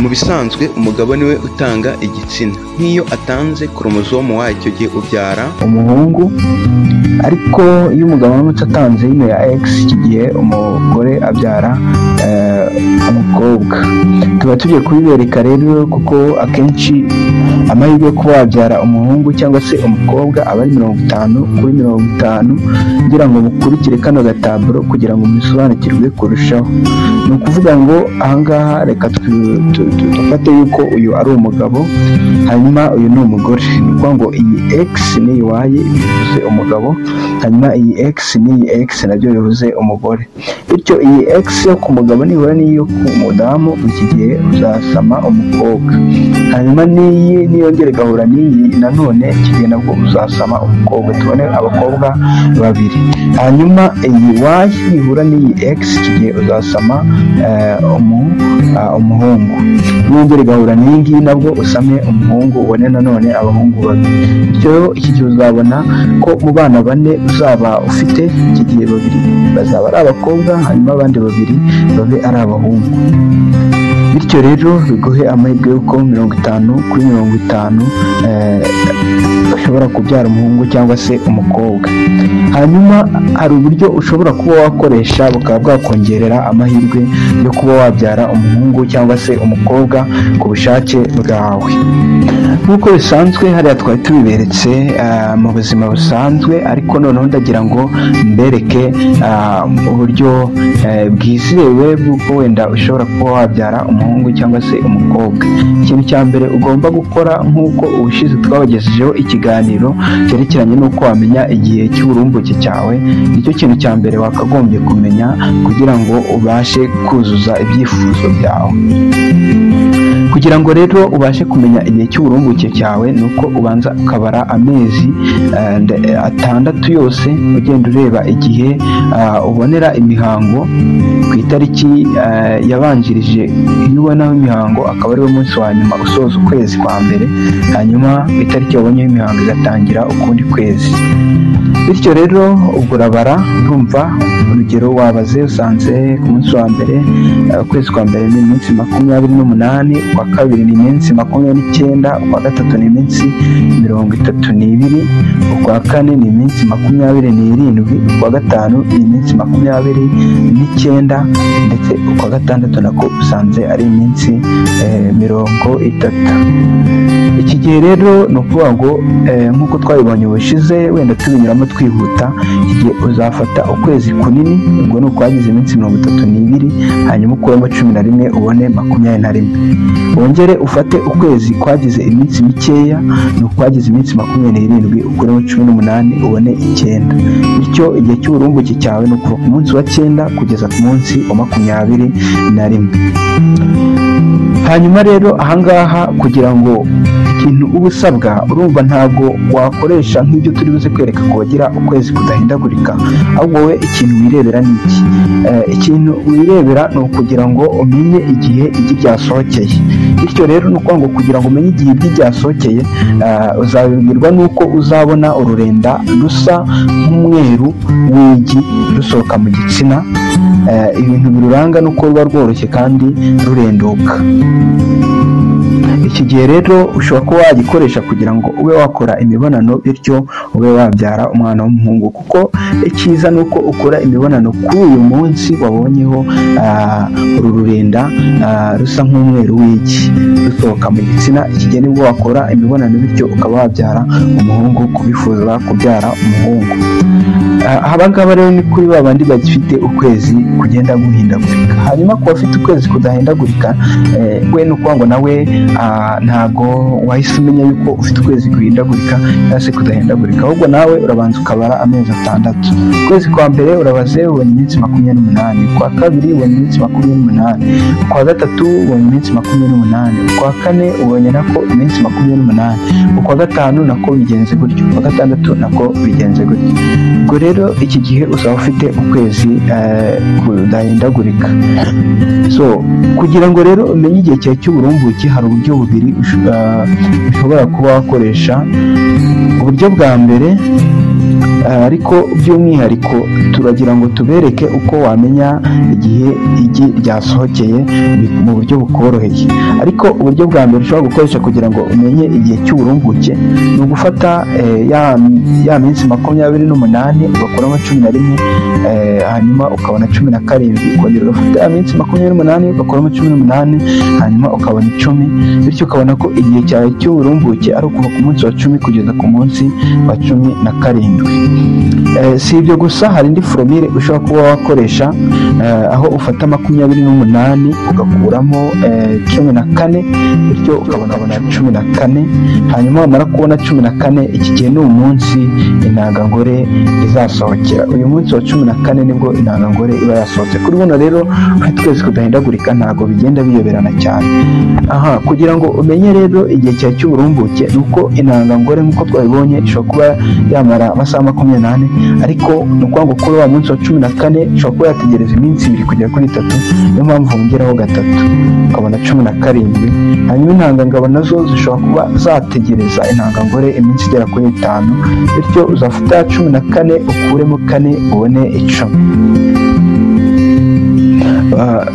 Mu bisanzwe umugabo niwe utanga igitsina nk'iyo atanze koromosomu wacyo gihe ubyara umuhungu ariko iyo umugabo aramutse atanze yino ya X iki gihe umugore abyara eh, umukobwa tuba tugiye kubibereka rero kuko akenshi amahirwe yo kuba wabyara umuhungu cyangwa se umukobwa aba ari mirongo itanu kuri mirongo itanu kugira ngo mukurikire kano gataburo kugira ngo mubisobanukirwe kurushaho ni ukuvuga ngo ahangaha reka twi- tu- tu- dufate yuko uyu ari umugabo hanyuma uyu ni umugore ni ukuvuga ngo iyi X niyo iwaye bivuze umugabo hanyuma iyi X n'iyi X nabyo bivuze umugore bityo iyi X yo ku mugabo nihura n'iyo ku mudamu iki gihe uzasama umukobwa hanyuma n'iyi niyongera igahura n'iyi nanone iki gihe nabwo uzasama umukobwa tubone abakobwa babiri hanyuma iyi Y nihura n'iyi X iki gihe uzasama eh, umu, ah, umuhungu niyongera igahura n'iyi ngiyi nabwo usame umuhungu ubone nanone abahungu babiri bityo iki gihe uzabona ko mu bana bane uzaba ufite iki gihe babiri bazaba ari abakobwa hanyuma abandi babiri babe ari abahungu bityo rero biguhe amahirwe y'uko mirongo itanu kuri mirongo itanu eh, ushobora kubyara umuhungu cyangwa se umukobwa hanyuma hari uburyo ushobora kuba wakoresha bukaba bwakongerera amahirwe yo kuba wabyara umuhungu cyangwa se umukobwa ku bushake bwawe nk'uko bisanzwe hariya twari tubiberetse ah, mu buzima busanzwe ariko noneho ndagira ngo mbereke ah, uburyo eh, bwizewe bw'uko wenda ushobora kuba wabyara umuhungu cyangwa se umukobwa ikintu cya mbere ugomba gukora nk'uko ubushize twabagejejeho ikiganiro cyerekeranye n'uko wamenya igihe cy'uburumbuke cyawe nicyo kintu cya mbere wakagombye kumenya kugira ngo ubashe kuzuza ibyifuzo byawe kugira ngo rero ubashe kumenya igihe cy'uburumbuke cyawe ni uko ubanza ukabara amezi eh, nde- eh, atandatu yose ugenda ureba igihe ah, ubonera imihango ku itariki eh, yabanjirije iyo ubonaho imihango akaba ariwo munsi wa nyuma usoza ukwezi kwa mbere hanyuma ku itariki wabonyeho imihango igatangira ukundi kwezi bityo rero ubwo urabara urumva urugero wabaze usanze ku munsi wa mbere eh, ukwezi kwa mbere ni iminsi makumyabiri n'umunani ukwa kabiri ni iminsi makumyabiri n'icyenda ukwa gatatu ni iminsi mirongo itatu n'ibiri ukwa kane ni iminsi makumyabiri n'irindwi ukwa gatanu ni iminsi makumyabiri n'icyenda ndetse ukwa gatandatu nako usanze ari iminsi eh, mirongo itatu iki gihe rero ni ukuvuga ngo eh, nk'uko twabibonye ubushize wenda tubinyuramo twihuta iki gihe uzafata ukwezi kunini ubwo ni ukwagize iminsi mirongo itatu n'ibiri hanyuma ukuremo cumi na rimwe ubone makumyabiri na rimwe wongere ufate ukwezi kwagize iminsi mikeya ni ukwagize iminsi makumyabiri n'irindwi ukuremo cumi n'umunani ubone icyenda bityo igihe cy'uburumbuke cyawe ni ukuva ku munsi wa cyenda kugeza ku munsi wa makumyabiri na rimwe hanyuma rero ahangaha kugira ngo ikintu uba usabwa urumva ntabwo wakoresha nk'ibyo turi buze kwereka ko wagira ukwezi kudahindagurika ahubwo wowe ikintu wirebera ni iki Eh, ikintu wirebera ni ukugira ngo umenye igihe igi ryasohokeye bityo rero ni ukuvuga ngo kugira ngo umenye igihe igi ryasohokeye eh, uzabibwirwa n'uko uzabona ururenda rusa nk'umweru w'igi rusohoka mu gitsina Eh, ibintu biruranga ni uko ruba rworoshye kandi rurenduka iki gihe rero ushobora kuba wagikoresha kugira ngo ube wakora imibonano bityo ube wabyara umwana w'umuhungu kuko icyiza ni uko ukora imibonano kuri uyu munsi wabonyeho ah, uru rurenda ah, rusa nk'umweru w'iki rusohoka mu gitsina iki gihe nibwo wakora imibonano bityo ukaba wabyara umuhungu kubifuza kubyara umuhungu Ah, aba ngaba rero ni kuri ba bandi bagifite ukwezi kugenda guhindagurika hanyuma ku bafite ukwezi kudahindagurika eh, we ni ukuvuga ngo nawe ah, ntago wahise umenya yuko ufite ukwezi guhindagurika cyangwa se kudahindagurika ahubwo nawe urabanza ukabara amezi atandatu ukwezi kwa mbere urabaze ubona iminsi makumyabiri n'umunani ukwa kabiri ubona iminsi makumyabiri n'umunani ukwa gatatu ubona iminsi makumyabiri n'umunani ukwa kane ubonye nako iminsi makumyabiri n'umunani ukwa gatanu nako bigenze gutyo ukwa gatandatu nako bigenze gutyo ubwo rero iki gihe uzaba ufite ukwezi eh, kudahindagurika so kugira ngo rero umenye igihe cyawe cy'uburumbuke hari uburyo bubiri usho- eh, ushobora kuba wakoresha uburyo bwa mbere ariko by'umwihariko turagira ngo tubereke uko wamenya igihe igi ryasohokeye mu buryo bukoroheye ariko uburyo bwa mbere ushobora gukoresha kugira ngo umenye igihe cy'uburumbuke ni ugufata ya minsi makumyabiri n'umunani ugakuramo cumi na rimwe hanyuma ukabona cumi na karindwi ukongera ugafata ya minsi makumyabiri n'umunani ugakuramo cumi n'umunani hanyuma ukabona icumi bityo ukabona ko igihe cyawe cy'uburumbuke ari ukuva ku munsi wa cumi kugeza ku munsi wa cumi na karindwi si ibyo gusa hari indi foromire ushobora kuba wakoresha aho ufata makumyabiri n'umunani ugakuramo cumi na kane bityo ukabona cumi na kane hanyuma wamara kubona cumi na kane iki gihe ni umunsi intangangore izasohokera uyu munsi wa cumi na kane nibwo intangangore iba yasohotse kuri buno rero twese kudahindagurika ntabwo bigenda biyoberana cyane aha kugira ngo umenye rero igihe cyawe cy'uburumbuke ni uko intangangore nk'uko twabibonye ishobora kuba yamara amasaha makumyabiri n'ane ariko ni ukuvuga ngo kuri wa munsi wa cumi na kane ishobora kuba yategereza iminsi ibiri kugera kuri itatu niyo mpamvu wongeraho gatatu ukabona cumi na karindwi hanyuma intangangabo nazo zishobora kuba zategereza intangangore iminsi igera kuri itanu bityo uzafata cumi na kane ukuremo kane ubone icumi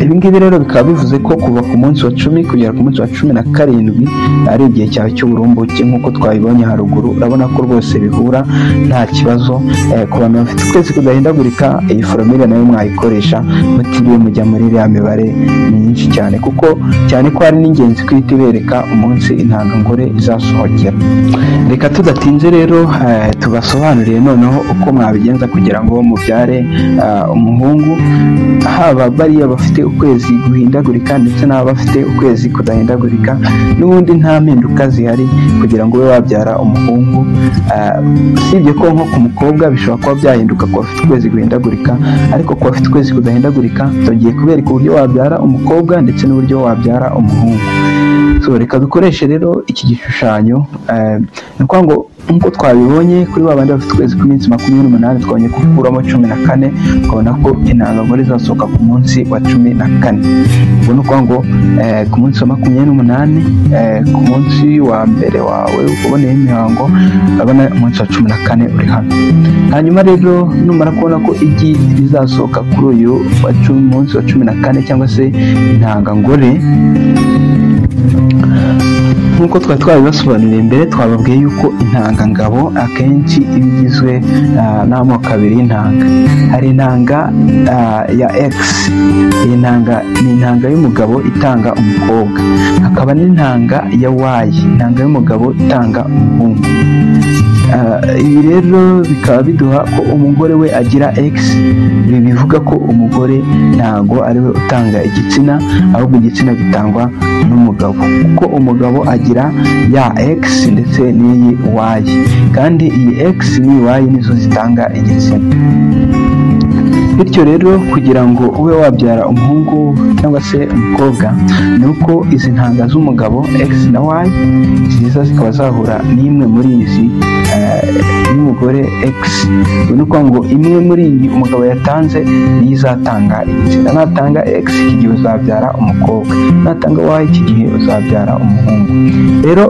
ibingibi rero bikaba bivuze ko kuva ku munsi wa cumi kugera ku munsi wa cumi na karindwi ari igihe cyawe cy'uburumbuke nk'uko twabibonye haruguru urabona ko rwose bihura nta kibazo ku bantu bafite ukwezi kudahindagurika iyi foromire nayo mwayikoresha mutiriwe mujya muri iriya mibare myinshi cyane kuko cyane ko ari n'ingenzi kwihita ibereka umunsi intangangore izasohokera reka tudatinze rero tubasobanuriye noneho uko mwabigenza kugira ngo mubyare umuhungu haba bariya bafite ukwezi guhindagurika ndetse n'abafite ukwezi kudahindagurika n'ubundi nta mpinduka zihari kugira ngo ube wabyara umuhungu usibye ko nko ku mukobwa bishobora kuba byahinduka ku bafite ukwezi guhindagurika ariko ku bafite ukwezi kudahindagurika tugiye kubereka uburyo wabyara umukobwa ndetse n'uburyo wabyara umuhungu reka dukoreshe rero iki gishushanyo ni ukuvuga ngo nk'uko twabibonye kuri ba bandi bafite ukwezi kw'iminsi makumyabiri n'umunani twabonye gukuramo cumi na kane ukabona ko intangangore izasohoka ku munsi wa cumi na kane ubwo ni ukuvuga ngo ku munsi wa makumyabiri n'umunani ku munsi wa mbere wawe uboneye imihango urabona umunsi wa cumi na kane uri hano hanyuma rero numara kubona ko igi rizasohoka kuri uyu munsi wa cumi na kane cyangwa se intangangore nk'uko twari twabibasobanuriye mbere twababwiye yuko intangangabo akenshi iba igizwe n'amoko abiri y'intanga hari intanga ya egisi iyi ntanga ni intanga y'umugabo itanga umukobwa hakaba n'intanga ya wayi intanga y'umugabo itanga umuhungu ibi rero bikaba biduha ko umugore we agira egisi ibi bivuga ko umugore ntabwo ari we utanga igitsina ahubwo igitsina gitangwa n'umugabo kuko umugabo agira ya egisi ndetse n'iyi wayi kandi iyi egisi n'iyi wayi nizo zitanga igitsina bityo rero kugira ngo ube wabyara umuhungu cyangwa se umukobwa ni uko izi ntanga z'umugabo x na y nziza zikaba zahura n'imwe muri izi y'umugore x ni ukuvuga ngo imwe muri iyi umugabo yatanze niyo izatanga igitsina natanga x iki gihe uzabyara umukobwa natanga y iki gihe uzabyara umuhungu rero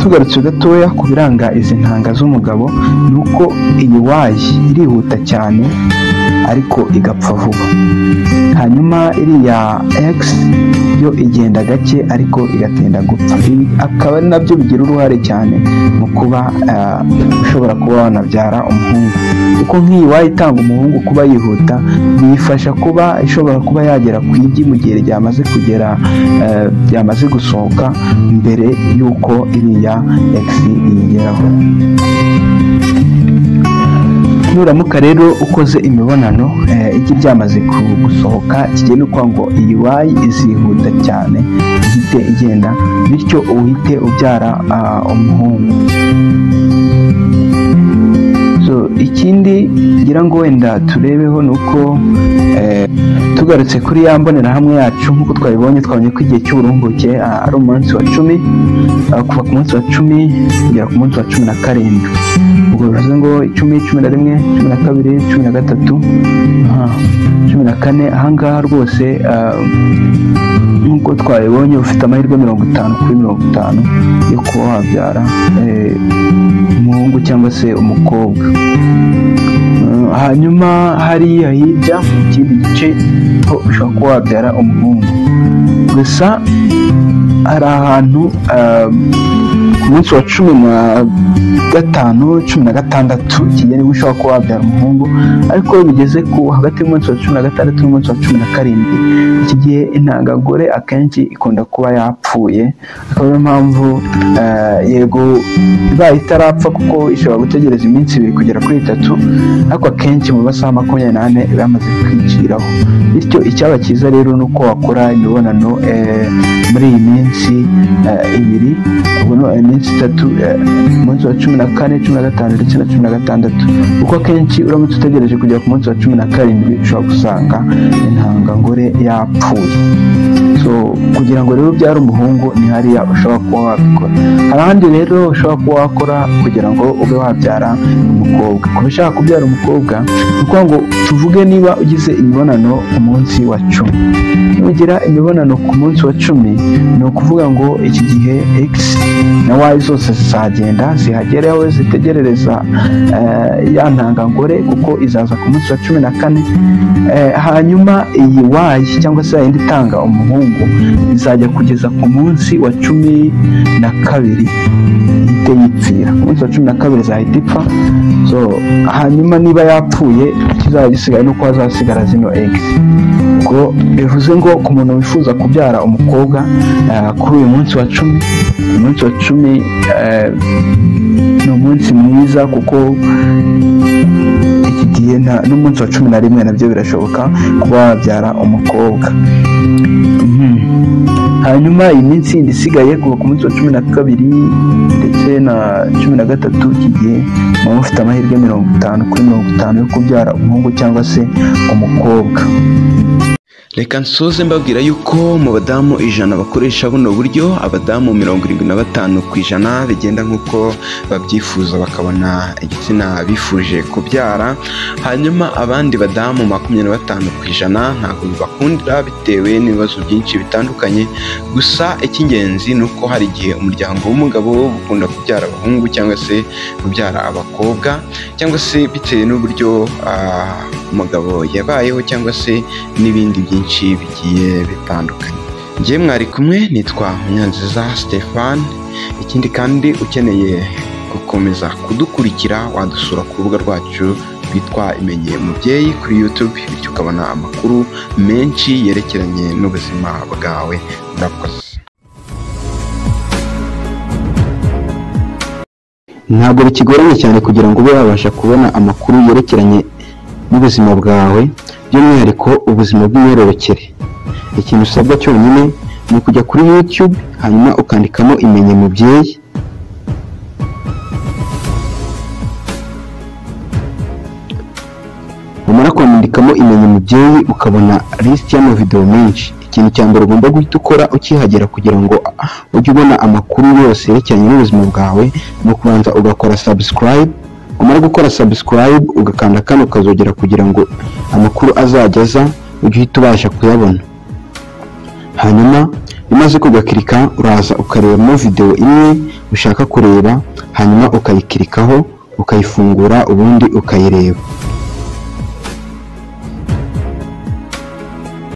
tugarutse gatoya ku biranga izi ntanga z'umugabo ni uko iyi wayi irihuta cyane ariko igapfa vuba hanyuma iriya egisi yo igenda gake ariko igatinda gupfa ibi akaba ari nabyo bigira uruhare cyane mu kuba ushobora kuba wanabyara umuhungu kuko nk'iyi wayitanga umuhungu kuba yihuta biyifasha kuba ishobora kuba yagera ku igi mu gihe ryamaze kugera ryamaze gusohoka mbere y'uko iriya egisi iyigeraho nuramuka rero ukoze imibonano igi ryamaze gusohoka kigenda uko ngo iyi wayi izihuta cyane ihite igenda bityo uhite ubyara umuhungu ikindi ngira ngo wenda turebeho ni uko tugarutse kuri ya mbonerahamwe yacu nk'uko twabibonye twabonye ko igihe cy'uburumbuke ari umunsi wa cumi kuva ku munsi wa cumi kugera ku munsi wa cumi na karindwi ubwo bivuze ngo icumi cumi na rimwe cumi na kabiri cumi na gatatu cumi na kane ahangaha rwose nk'uko twabibonye ufite amahirwe mirongo itanu kuri mirongo itanu yo kuba wabyara umuhungu cyangwa se umukobwa hanyuma hariya hirya mu kindi gice ho ushobora kuba wabyara umuhungu gusa hari ahantu ku munsi wa cumi na gatanu cumi na gatandatu kigera ubwo ushobora kuba wabyara umuhungu ariko iyo bigeze ku hagati y'umunsi wa cumi na gatandatu n'umunsi wa cumi na karindwi iki gihe intangagore akenshi ikunda kuba yapfuye akaba ariyo mpamvu yego ibaye itarapfa kuko ishobora gutegereza iminsi ibiri kugera kuri itatu ariko akenshi mu masaha makumyabiri n'ane iba yamaze kwiciraho bityo icyaba cyiza rero ni uko wakora imibonano muri iyi minsi ibiri iminsi itatu umunsi wa cumi na kane cumi na gatanu ndetse na cumi na gatandatu kuko akenshi uramutse utegereje kugera ku munsi wa cumi na karindwi ushobora gusanga intangangore yapfuye so kugira ngo rero ubyare umuhungu ni hariya ushobora kuba wabikora hari ahandi rero ushobora kuba wakora kugira ngo ube wabyara umukobwa kuba ushaka kubyara umukobwa ni ukuvuga ngo tuvuge niba ugize imibonano ku munsi wa cumi nugira imibonano ku munsi wa cumi ni ukuvuga ngo iki gihe x na y zose zizagenda zihagere aho zitegerereza ya ntangangore kuko izaza ku munsi wa cumi na kane hanyuma iyi y cyangwa se yindi itanga umuhungu izajya kugeza ku munsi wa cumi na kabiri ihite yipfira ku munsi wa cumi na kabiri izahita ipfa hanyuma niba yapfuye ikizaba gisigaye ni uko hazasigara zino x ubwo bivuze ngo ku muntu wifuza kubyara umukobwa kuri uyu munsi wa cumi umunsi wa cumi ni umunsi mwiza kuko iki gihe n'umunsi wa cumi na rimwe nabyo birashoboka kuba wabyara umukobwa hanyuma iyi minsi yindi isigaye kuva ku munsi wa cumi na kabiri ndetse na cumi na gatatu iki gihe muba mufite amahirwe mirongo itanu kuri mirongo itanu yo kubyara umuhungu cyangwa se umukobwa reka nsoze mbabwira yuko mu badamu ijana bakoresha buno buryo abadamu mirongo irindwi na batanu ku ijana bigenda nk'uko babyifuza bakabona igitsina bifuje kubyara hanyuma abandi badamu makumyabiri na batanu ku ijana ntabwo bibakundira bitewe n'ibibazo byinshi bitandukanye gusa icy'ingenzi ni uko hari igihe umuryango w'umugabo ukunda kubyara abahungu cyangwa se kubyara abakobwa cyangwa se bitewe n'uburyo umugabo yabayeho cyangwa se n'ibindi byinshi bigiye bitandukanye ngewe mwari kumwe nitwa munyanziza Stefan ikindi kandi ukeneye gukomeza kudukurikira wadusura ku rubuga rwacu rwitwa imenye mubyeyi kuri yutube bityo ukabona amakuru menshi yerekeranye n'ubuzima bwawe murakoze ntabwo bikigoranye cyane kugira ngo ube wabasha kubona amakuru yerekeranye n'ubuzima bwawe by'umwihariko ubuzima bw'imyororokere ikintu usabwa cyonyine ni ukujya kuri yutube hanyuma ukandikamo imenye mubyeyi wamara kwandikamo imenye mubyeyi ukabona lisiti y'amavidewo menshi ikintu cya mbere ugomba guhita ukora ukihagera kugira ngo ujye ubona amakuru yose yerekeranye n'ubuzima bwawe ni ukubanza ugakora sabusikarayibe umara gukora sabusikarayibe ugakanda kano ukazogera kugira ngo amakuru azajya aza ujye uhita ubasha kuyabona hanyuma umaze kugakirika uraza ukarebamo videwo imwe ushaka kureba hanyuma ukayikirikaho ukayifungura ubundi ukayireba